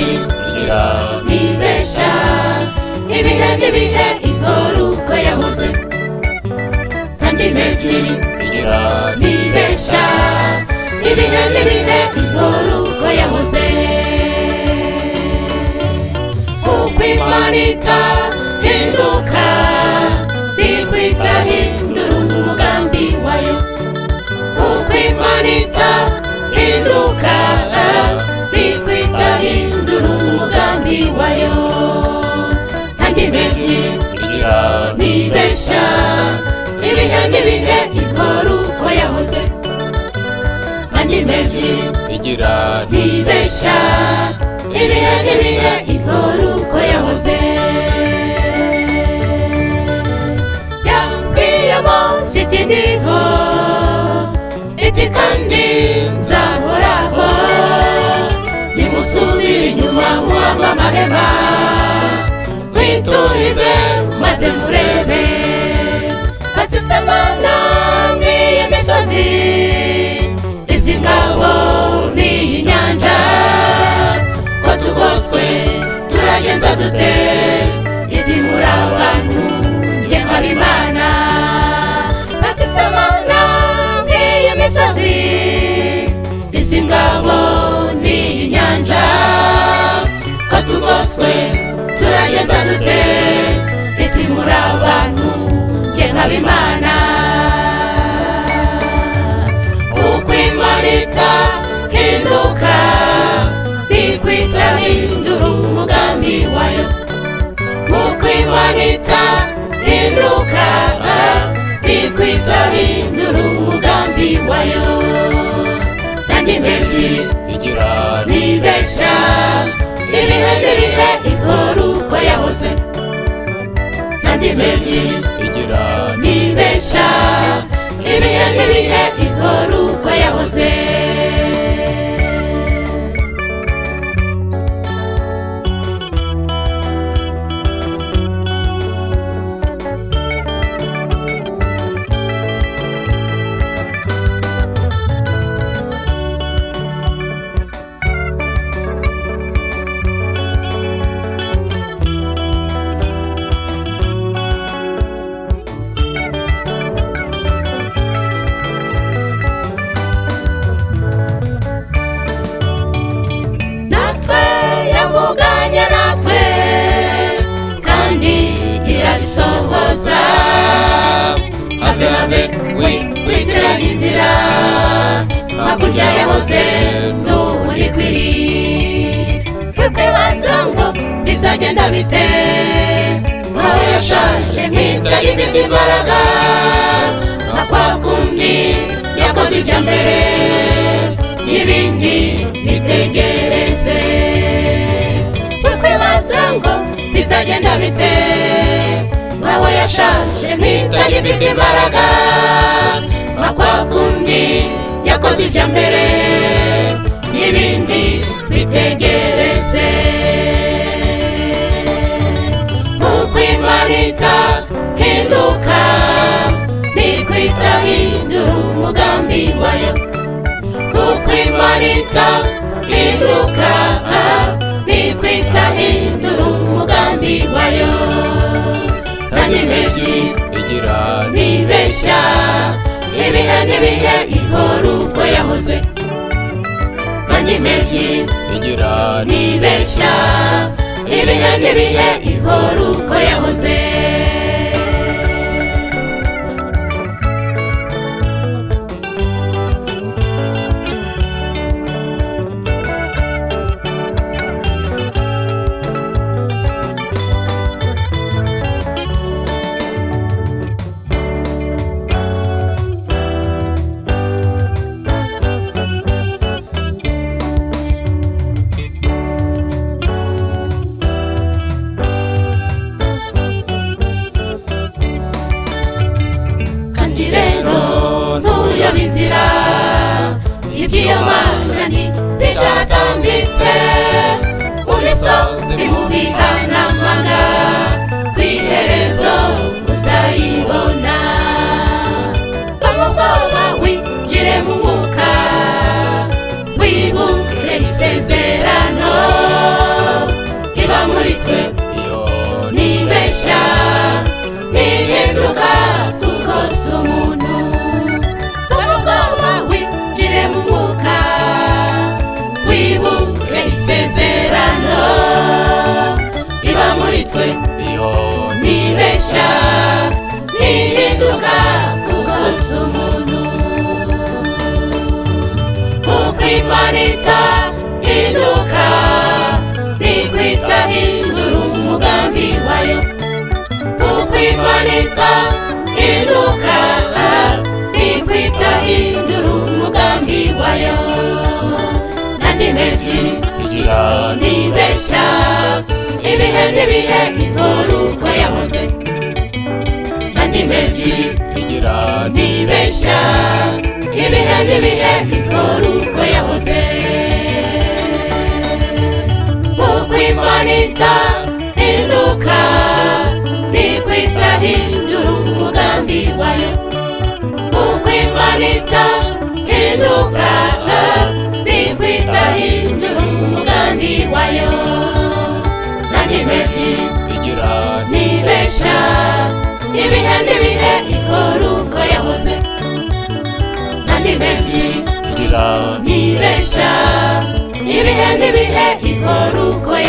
nibwira ntibesha ibihe n'ibihe ikora uko yahoze kandi n'ebyiri nibwira ntibesha ibihe n'ibihe ikora uko yahoze kuko imana itahinduka ntikwita hindura umugambi wayo kuko imana itahinduka ntikwita hindura umugambi wayo kandi n'ebyiri nibwira ntibeshya ibihe n'ibihe ikora uko yahoze kandi n'ebyiri nibwira ntibeshya ibihe n'ibihe ikora uko yahoze yabwiye munsi iti ndiho iti kandi nzahoraho nimusubire inyuma muhamwe amahema mwiturize maze murebe bazisemana n'iyi misozi izi ngabo n'iyi nyanja ko tugoswe turagenza dute iti muri abantu njye nkaba imana bazisemana n'iyi misozi izi ngabo n'iyi nyanja ko tugoswe turageza dute iti muri abantu njye nkaba imana uko imana itahinduka ntikwita hindura umugambi wayo uko imana itahinduka ntikwita hindura umugambi wayo kandi mbebyi nibwira ntibeshya ibihe n'ibihe inkuru uko yahoze kandi mbebyi nibwira ntibeshya ibihe n'ibihe inkuru uko yahoze natwe yavuganye natwe kandi irabisohoza have have we kwitira inzira hakurya yahoze n'ubu uri kwiri kwibaza ngo bizagenda bite aho yashaje nk'itagifite imbaraga nka kwa kundi yakoze ibya mbere n'ibindi bitegereze kwibaza ngo bizagenda bite nkawe yashaje nk'itagifite imbaraga nka kwa kundi yakoze ibya mbere n'ibindi bitegereze nk'uko imana itahinduka ntikwita hindura umugambi wayo uko imana itahinduka nitwe itahindura umugambi wayo kandi mbebyi nibwira ntibeshya ibihe n'ibihe ihora uko yahoze kandi mbebyi nibwira ntibeshya ibihe n'ibihe ihora uko yahoze kandi rero ntuyobe inzira iby'iyo mana ntibyatambitse mu misozi mu bihanamanga ku iherezo uzayibona va mu bwoba winjire mu mwuka wibuke isezerano twe iyo ntibeshya ntihinduka kukoza umuntu ukwimarita hinduka ntikwita hindura umugambi wayo ukwimarita hinduka ntikwita hindura umugambi wayo nandi mebyiri igira ntibeshya ibihe n'ibihe inkuru uko yahoze kandi mebyiri igira ntibeshya ibihe n'ibihe inkuru uko yahoze ukwimanita hinduka ntikwita hindura umugambi wayo ukwimanita hinduka ntikwita hindura umugambi wayo kandi mebyiri igira nibesha ibihe n'ibihe ikora uko yahoze kandi benshi igira nibesha ibihe n'ibihe ikora uko